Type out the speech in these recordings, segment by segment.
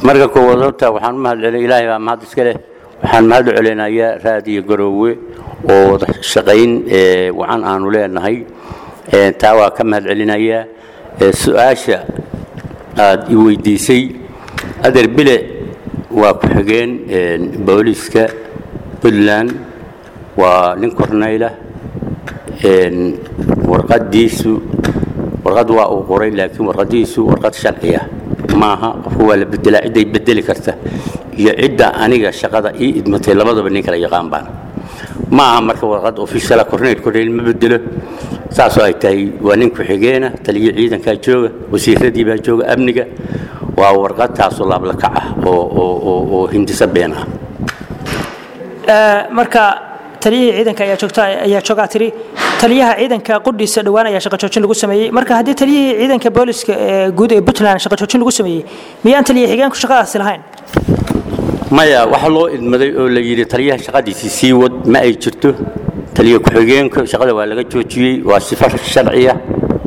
marka koowaad horta waxaan u mahad celin ilaahay baa mahad iska leh waxaan mahad u celinayaa raadiyo garoowe oo wada shaqayn ee, wacan aanu leenahay Ee, taa waa ka mahad celinayaa Ee, su-aasha aad i weydiisay adeer bile waa ku-xigeen ee, booliiska puntland waa nin korneyla Een, warqadiisu warqad waa uu qoray laakiin warqadiisu warqad sharciya maaha qofku waa la bedelaa cidday bedeli karta iyo cidda aniga shaqada ii idmatay labadaba nin kala yaqaan baan maaha marka warqad officiala korneyl korneyl ma bedelo saasoo ay tahay waa nin ku-xigeena taliyo ciidankaa jooga wasiiradii baa jooga amniga waa warqad taasoo laablakac ah oo oo oo oo hindisa been ah Ee, marka taliyihii ciidanka ayaa joogta ayaa joogaa tiri taliyaha ciidanka qudhiisa dhowaan ayaa shaqo joojin lagu sameeyey marka haddii taliyihii ciidanka booliska ee guud ee puntland shaqo joojin lagu sameeyey miyaan taliya xigeenku shaqadaasi lahayn maya waxa loo idmaday oo la yidhi taliyaha shaqadiisii sii wad ma ay jirto taliya ku-xigeenka shaqada waa laga joojiyey waa sifo sharciya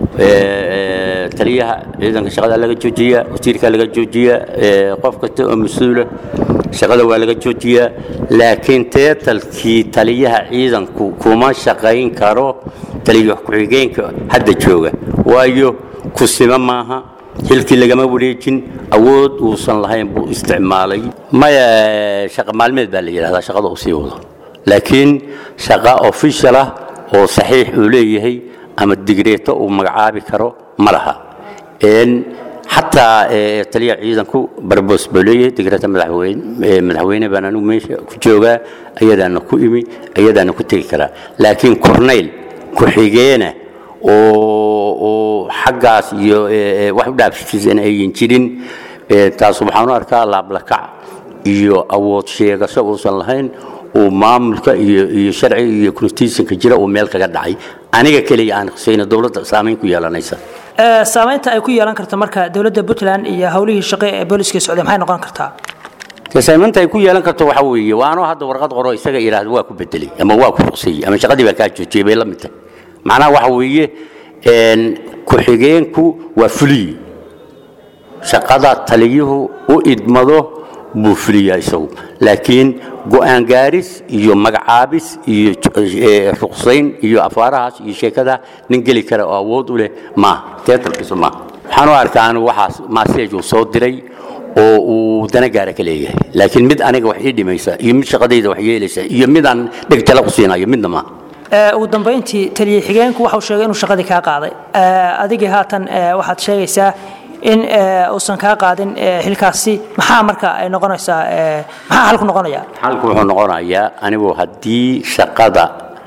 Ee, taliyaha ciidanka shaqada laga joojiyaa wasiirka laga joojiyaa ee, qof kasta oo mas-uula shaqada waa laga joojiyaa laakiin teetalkii taliyaha ciidanku kuma shaqayn karo taliya ku-xigeenka hadda jooga waayo kusima maaha hilkii lagama wareejin awood uusan lahayn buu isticmaalay maya shaqa maalmeed baa la yidhahdaa shaqada uu sii wado laakiin shaqa official ah oo saxiix uu leeyahay ama digreeto uu magacaabi karo ma laha Een, xataa ee, taliyaha ciidanku barbos buu leeyahay digreeto madaxweyne ee, madaxweyne baan anigu meesha ku joogaa ayadaana ku imi ayadaana ku tegi karaa laakiin corneyl ku-xigeena oo oo xaggaas iyo ee, ee, wax u dhaafsiisan ayan jirin ee, taas waxaan u arkaa laablakac iyo awood sheegasho uusan lahayn uu maamulka iyo iyo sharciga iyo constitutionka jira uu meel kaga dhacay aniga keliya aan khusayna dowladda saamayn ku yeelanaysa Ee, saamaynta ay ku yeelan karto marka dowladda puntland iyo howlihii shaqo ee booliska socday maxay noqon kartaa dee saamaynta ay ku yeelan karto waxa weeye waa anoo hadda warqad qoro isaga yidhaahdo waa ku bedelay ama waa ku ruqsayey ama shaqadii baa kaa joojiyey bay la mid tahay macnaha waxa weeye een, ku-xigeenku waa fuliyi shaqada taliyuhu u idmado buu fuliyaa isagu laakiin go'aan gaaris iyo magacaabis iyo eh, ruqsayn iyo afaarahaas iyo sheekada nin geli kara oo awood u leh maaha teetalkiisu maaha waxaan u arkaa anigu waxaas maaseej uu soo diray oo uu dana gaara ka leeyahay laakiin mid aniga wax ii dhimaysa iyo mid shaqadayda wax yeelaysa iyo mid aan dheg jala u siinayo midna maaha Ee, ugu dambeyntii taliya xigeenku waxa uu sheegay inuu shaqadii kaa qaaday Ee, adigii haatan ee, waxaad sheegaysaa in ee, uusan kaa qaadin ee, xilkaasi maxaa marka ay noqonaysaa ee, maxaa xalku noqonaya xalku wuxuu noqonayaa anigu haddii shaqada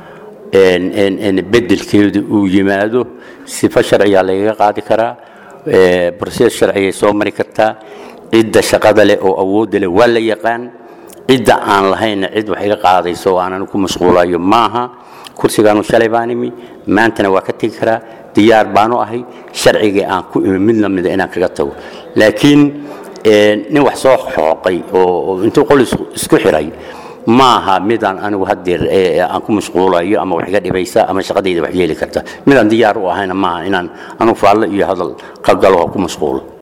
een- een- een bedelkeedu uu yimaado sifo sharciyaa lagaga qaadi karaa ee, process sharciyay soo mari kartaa cidda shaqada leh oo awoodda leh waa la yaqaan cidda aan lahaynna cid wax iga qaadayso oo aanan ku mashquulayo maaha kursigaanu shalay baan imi maantana waa ka tegi karaa diyaar baanu ahay sharcigii aan ku imi mid lamida inaan kaga tago laakiin een, nin wax soo xooqay oo oo intuu qol isku isku xiray maaha midaan anigu haddeer ee, ee aan ku mashquulayo ama wax iga dhibaysa ama shaqadayda wax yeeli karta midaan diyaar u ahayna maaha inaan anigu faallo iyo hadal ka galo oo ku mashquulo